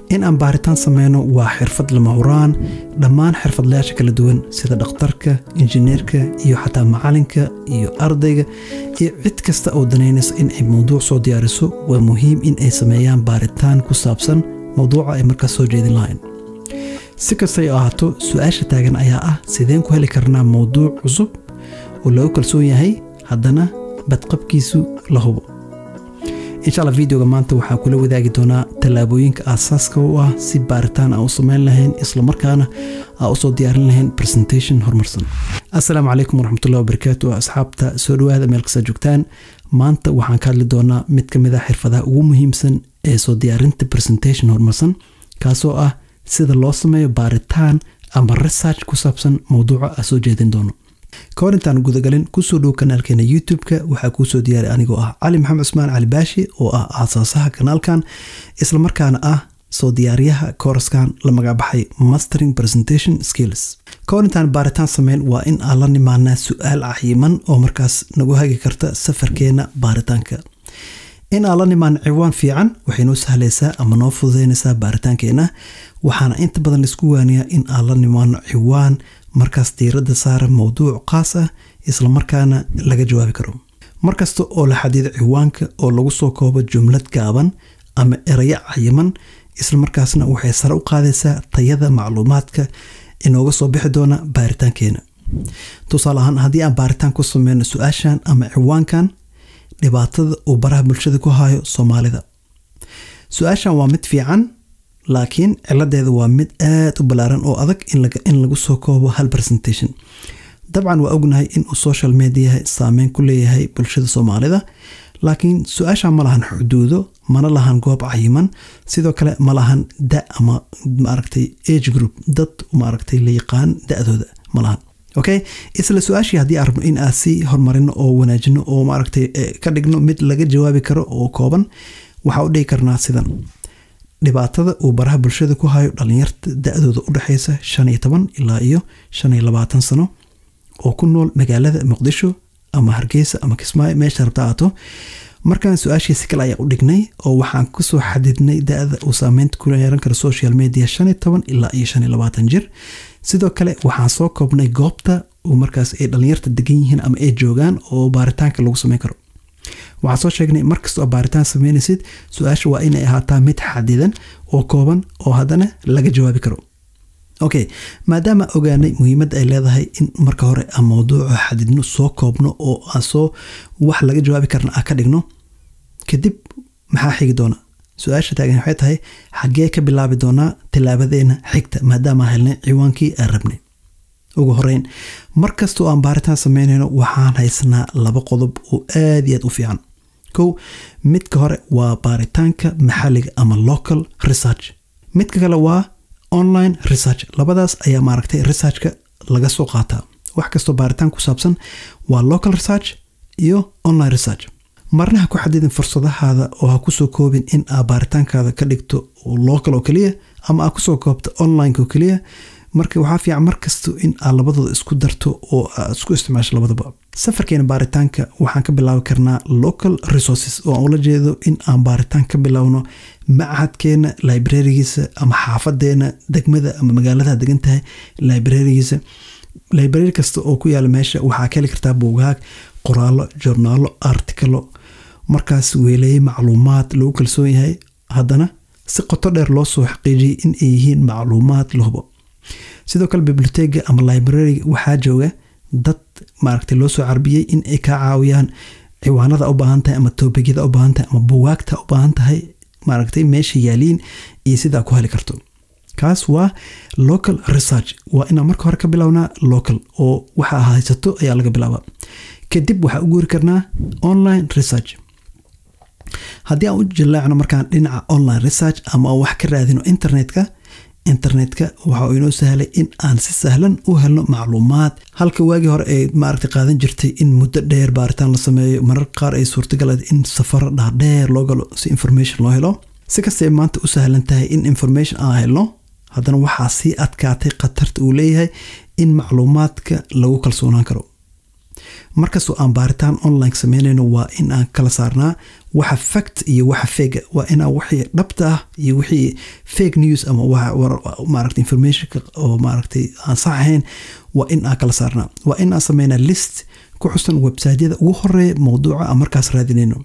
in aan baaritaan sameyno waa xirfad lama huraan dhammaan xirfadlayaasha kala duwan sida dhakhtarka injineerka iyo xataa macalinka iyo ardayga iyo cid kasta oo danaynaysa in ay mowduuc soo diyaariso waa muhiim in ay sameeyaan baaritaan ku saabsan mowduuca ay markaas soo jeedin lahayn si kastay ahaato su-aasha taagan ayaa ah sideen ku heli karnaa mowduuc cusub oo lagu kalsoon yahay haddana badqabkiisu la hubo insha alla videoga maanta waxaan kula wadaagi doonaa tallaabooyinka aasaaska u ah si baaritaan aan u sameyn lahayn islamarkaana aan usoo diyaarin lahayn presentation horumarsan assalaamu calaykum waraxmatullahi wabarakaatu asxaabta soo dhawaada meel kasta joogtaan maanta waxaan ka hadli doonaa mid ka mid a xirfadaha ugu muhiimsan ee soo diyaarinta presentation horumarsan kaasoo ah sida loo sameeyo baaritaan ama research ku saabsan mowduuca aan soo jeedin doono ka hor intaan gudagalin kusoo dhow kanaalkeena youtube-ka waxaa kuusoo diyaaray anigoo ah cali maxamed cusmaan cali baashi oo ah aasaasaha kanaalkan islamarkaana ah soo diyaariyaha kooraskan la magacbaxay mastering presentation skills ka hor intaan baaritaan sameyn waa in aan la nimaanaa su-aal cayiman oo markaas nagu hagi karta safarkeena baaritaanka in aan la nimaan ciwaan fiican waxay noo sahlaysaa ama noo fududeynaysaa baaritaankeena waxaana inta badan laisku waaniyaa in aan la nimaano ciwaan markaas diiradda saara mowduuc qaas ah islamarkaana laga jawaabi karo markasta oo la xadido ciwaanka oo lagu soo koobo jumlad gaaban ama erayo cayiman islamarkaasna waxay sare u qaadaysaa tayada macluumaadka inooga soo bixi doona baaritaankeena tusaale ahaan haddii aan baaritaan ku sameyno su-aashan ama ciwaankan dhibaatada uu baraha bulshada ku hayo soomaalida su-aashan waa mid fiican laakiin ciladeeda waa mid aada u ballaaran oo adag in lagu soo koobo hal presentation dabcan waa ognahay inuu social mediaha saameyn ku leeyahay bulshada soomaalida laakiin su-aasha ma lahan xuduudo mana lahan goob cayiman sidoo kale ma lahan da ama maaragtay age group dad maaragtay la yaqaan da-dooda ma lahan okay isla su-aashii haddii aan rabno in aan sii horumarino oo wanaajino oo maaragtay ka dhigno mid laga jawaabi karo oo kooban waxaa u dhigi karnaa sidan dhibaatada uu baraha bulshada ku hayo dhalinyarta da-dooda u dhexeysa shan iyo toban ilaa iyo shan iyo labaatan sano oo ku nool magaalada muqdisho ama hargeysa ama kismaayo meesha rabta aato markaan su-aashiisi kale ayaa u dhignay oo waxaan kusoo xadidnay da-da uu saameynta ku yeeran karo social media shan iyo toban ilaa iyo shan iyo labaatan jir sidoo kale waxaan soo koobnay goobta uu markaas ay dhalinyarta degan yihiin ama ay joogaan oo baaritaanka lagu sameyn karo waxaan soo sheegnay markasta oo baaritaan sameynaysid su-aasha waa inay ahaataa mid xadidan oo kooban oo haddana laga jawaabi karo okay maadaama ogaanay muhiimadda ay leedahay in marka hore aan mowduuca xadidno soo koobno oo aan soo wax laga jawaabi karna aan ka dhigno kadib maxaa xigi doona su-aasha taagan waxay tahay xaggee ka bilaabi doonaa tilaabadeena xigta maadaama helnay ciwaankii aan rabnay ugu horeyn markastoo aan baaritaan sameynayno waxaan haysanaa laba qodob oo aada iyo aad u fiican kow midka hore waa baaritaanka maxalliga ama local research midka kale waa online research labadaas ayaa maaragtay researchka laga soo qaataa wax kastoo baaritaan ku saabsan waa local research iyo online research marna ha ku xadidin fursadahaada oo ha kusoo koobin in aa baaritaankaada ka dhigto local oo keliya ama aa kusoo koobto online oo keliya marka waxaa fiican markasta in aad labadooda isku darto oo aad isku isticmaasho labadaba safarkeena baaritaanka waxaan ka bilaabi karnaa local resources oo aan ula jeedo in aan baaritaan ka bilaabno machadkeena librarigiisa ama xaafadeena degmada ama magaalada degan tahay librarigiisa library kasta oo ku yaala meesha waxaa ka heli kartaa buugaag qoraallo journaalo artikalo markaas weeleeyey macluumaad lagu kalsoon yahay haddana si qoto dheer loo soo xaqiijiyay in ay yihiin macluumaad la hubo sidoo kale bibliotega ama librariga waxaa jooga dad maaragtay loo soo carbiyey in ay kaa caawiyaan ciwaanada u baahan tahay ama toobigyada u baahan tahay ama buwaagta u baahan tahay maaragtay meesha yaaliin iyo sidaa ku heli karto kaas waa local research waa inaan marka hore ka bilownaa local oo waxa haysato ayaa laga bilaabaa kadib waxaa u guuri karnaa online research haddii aan u jillaacno markaan dhinaca online research ama aan wax ka raadino internetka internetka waxa uu inoo sahlay in aan si sahlan u helno macluumaad halka waagii hore ay maaragtay qaadan jirtay in muddo dheer baaritaan la sameeyo mararka qaar ay suurtagal in safaro dhaadheer loo galo si information loo helo si kastay maanta u sahlan tahay in information aan helno haddana waxaa sii adkaatay khatarta uu leeyahay in macluumaadka lagu kalsoonaan karo markastoo aan baaritaan online sameynayno waa in aan kala saarnaa waxa fact iyo waxa fega waa inaan wixii dhabta ah iyo wixii fake news ama maaragta informationka oo maaragtay aan sax ahayn waa in aan kala saarnaa waa in aan sameynaa list ku xusan websiteyada ugu horeeya mowduuca aan markaas raadinayno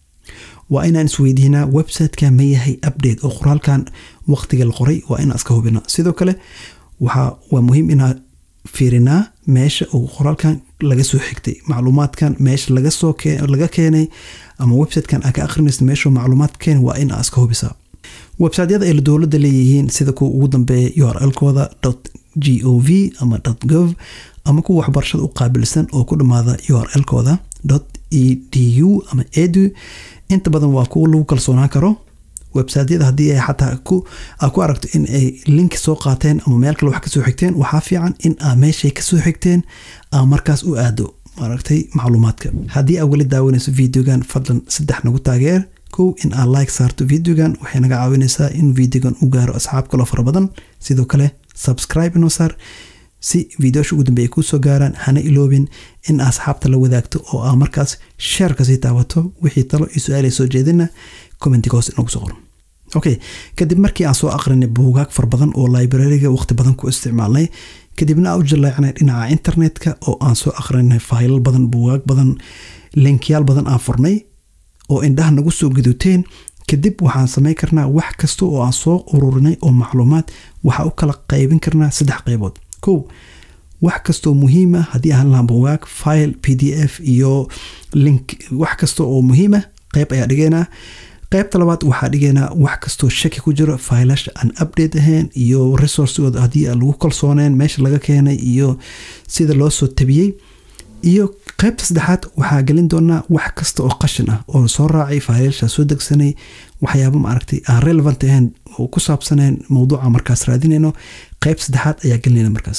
waa inaan isweydiinaa websiteka ma yahay update oo qoraalkan waqtiga la qoray waa inaan iska hubinaa sidoo kale waa muhiim inaan fiirinaa meesha uu qoraalkan laga soo xigtay macluumaadkan meesha laga keenay ama websitekan aa ka akrinaysa meeshu macluumaad keen waa in aa iska hubisaa websiteyada ay dowladda leeyihiin sida kuwa ugu dambeeya urlkooda g o v ama gov ama kuwa waxbarashada u qaabilsan oo ku dhammaada urlkooda e d u ama edu inta badan waa kuwa lagu kalsoonaan karo websiteyada haddii ay xataa aa ku aragto in ay link soo qaateen ama meel kale wax kasoo xigteen waxaa fiican in aa meeshay kasoo xigteen aa markaas u aado maaragtay macluumaadka haddii aa weli daawanayso videogan fadlan saddex nagu taageer kow in aa like saarto videogan waxay naga caawinaysaa in videogan u gaaro asxaab kaloo fara badan sidoo kale subscribe inoo saar si videosha ugu dambeeya kuu soo gaaraan hana iloobin in asxaabta la wadaagto oo aa markaas sheer kasii taabato wixii talo iyo su-aal ay soo jeedina commentiga hoos inagu soo qoro okay kadib markii aan soo aqrinay buugaag fara badan oo librariga waqti badan ku isticmaalnay kadibna aan u jaleecnay dhinaca internetka oo aan soo aqrinay faylal badan buugaag badan linkyaal badan aan furnay oo indhaha nagu soo guduteen kadib waxaan samayn karnaa wax kasta oo aan soo ururinay oo macluumaad waxaa u kala qaybin karnaa saddex qaybood kow wax kastoo muhiima haddii aan lahaa buugaag file p d f iyo link wax kasta oo muhiima qayb ayaa dhigaynaa qaybta labaad waxaa dhigaynaa wax kastoo shaki ku jiro faylasha aan update ahayn iyo resourcegooda haddii aan lagu kalsooneen meesha laga keenay iyo sida loo soo tabiyey iyo qaybta saddexaad waxaa gelin doonaa wax kasta oo qashin ah oo soo raacay faylasha soo degsanay waxyaaba maaragtay aan relevant ahayn oo ku saabsaneen mowduuca markaas raadinayno qayb saddexaad ayaa gelinayna markaas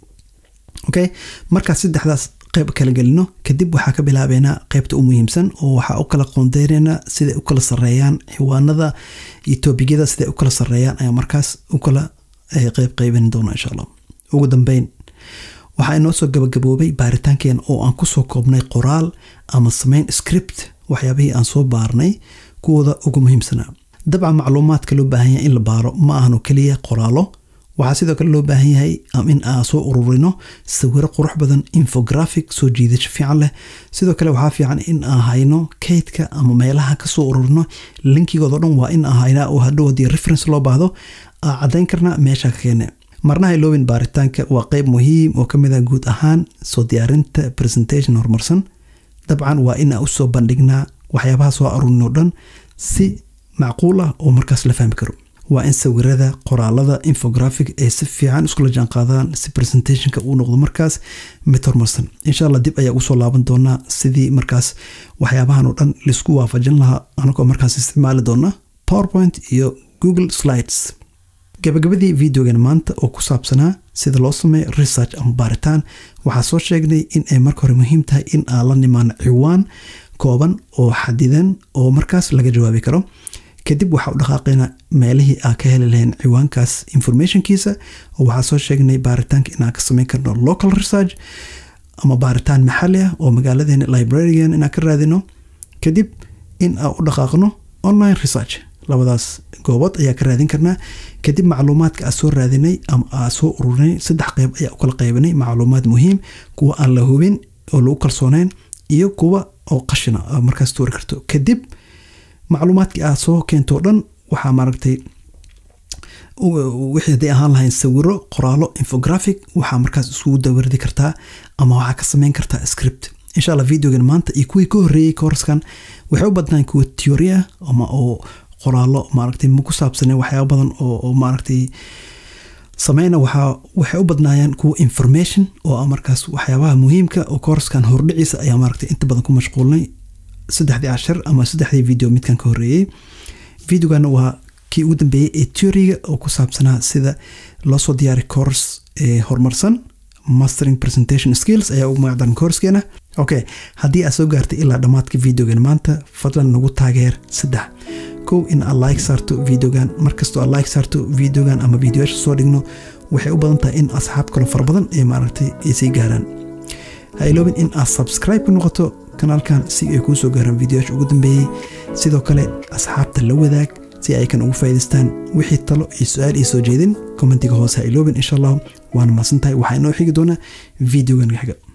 okay markaas saddexdaas qayb kala gelino kadib waxaa ka bilaabeynaa qaybta u muhiimsan oo waxaa u kala qoondeyneynaa siday u kala sareeyaan xiwaanada iyo toobigada siday u kala sareeyaan ayaa markaas u kala qayb qaybin doona insha allah ugu dambeyn waxaa inoo soo gabagaboobay baaritaankeena oo aan kusoo koobnay qoraal ama sameyn script waxyaabihii aan soo baarnay kuwooda ugu muhiimsanaa dabcan macluumaadka loo baahan yahay in la baaro ma ahano keliya qoraalo waxaa sidoo kale loo baahan yahay in aan soo ururino sawiro qurux badan infographic soo jiidasho fiican leh sidoo kale waxaa fiican in aan hayno kaydka ama meelaha kasoo ururino linkigoodao dhan waa in aan haynaa oo hadhow haddii reference loo baahdo aa caddayn karnaa meesha ka keene marnaha iloobin baaritaanka waa qeyb muhiim oo kamid ah guud ahaan soo diyaarinta presentation horumarsan dabcan waa in aan usoo bandhignaa waxyaabaha soo aruurin oo dhan si macquul ah oo markaas la fahmi karo waa in sawirada qoraalada infographic ay si fiican iskula jaanqaadaan si presentationka uu noqdo markaas mid horumarsan insha allah dib ayaa ugu soo laaban doonaa sidii markaas waxyaabahan oo dhan laisku waafajin lahaa anagoo markaas isticmaali doona powerpoint iyo google slides gabagabadii videogan maanta oo ku saabsanaa sida loo sameeyo research ama baaritaan waxaa soo sheegnay in ay marka hore muhiim tahay in aan la nimaano ciwaan kooban oo xadidan oo markaas laga jawaabi karo kadib waxaa u dhaqaaqaynaa meelihii aa ka heli lahayn ciwaankaas informationkiisa oo waxaa soo sheegnay baaritaanka inaan ka samayn karno local research ama baaritaan maxali ah oo magaaladeena librarigan inaan ka raadino kadib in aan u dhaqaaqno online research labadaas goobood ayaa ka raadin karnaa kadib macluumaadka aa soo raadinay ama aa soo ururinay saddex qeyb ayaa u kala qaybinay macluumaad muhiim kuwa aan la hubin oo lagu kalsooneyn iyo kuwa oo qashina markaas tuuri karto kadib macluumaadkii aad soo keentoo dhan waxaa maaragtay wixii hadday ahaan lahayn sawiro qoraalo infographic waxaa markaas isugu dawardi kartaa ama waxaa ka sameyn kartaa script insha allah videogan maanta iyo kuwii ka horreeyey koorskan waxay u badnaan kuwa theory ah ama oo qoraalo maaragtay ma ku saabsaneen waxyaaba badan oo maaragtay sameyna waxaa waxay u badnaayeen kuwa information oo markaas waxyaabaha muhiimka oo koorskan hordhiciisa ayaa maaragtay inta badan ku mashquulnay saddexdii cashar ama saddexdii video midkan ka horreeyey videogana waa kii ugu dambeeyey ee teoriga oo ku saabsanaa sida loo soo diyaari course ee horumarsan mastering presentation skills ayaa ugu magacdaran koorskeena okay haddii aad soo gaartay ilaa dhammaadka videogan maanta fadlan nagu taageer saddex kow in aad like saarto videogan markastoo aad like saarto videogan ama videoyaasha soo dhigno waxay u badan tahay in asxaab kalo fara badan ee maaragtay ay sii gaaraan ha iloobin in aad subscribe ku noqoto kanaalkan si ay kuu soo gaaraan videoyaasha ugu dambeeyey sidoo kale asxaabta la wadaag si ay kan ugu faa'idaystaan wixii talo iyo su-aal iyo soo jeedin kommentiga hoose ha iloobin insha allah waana mahadsantahay waxaa inoo xigi doonaa videogan xiga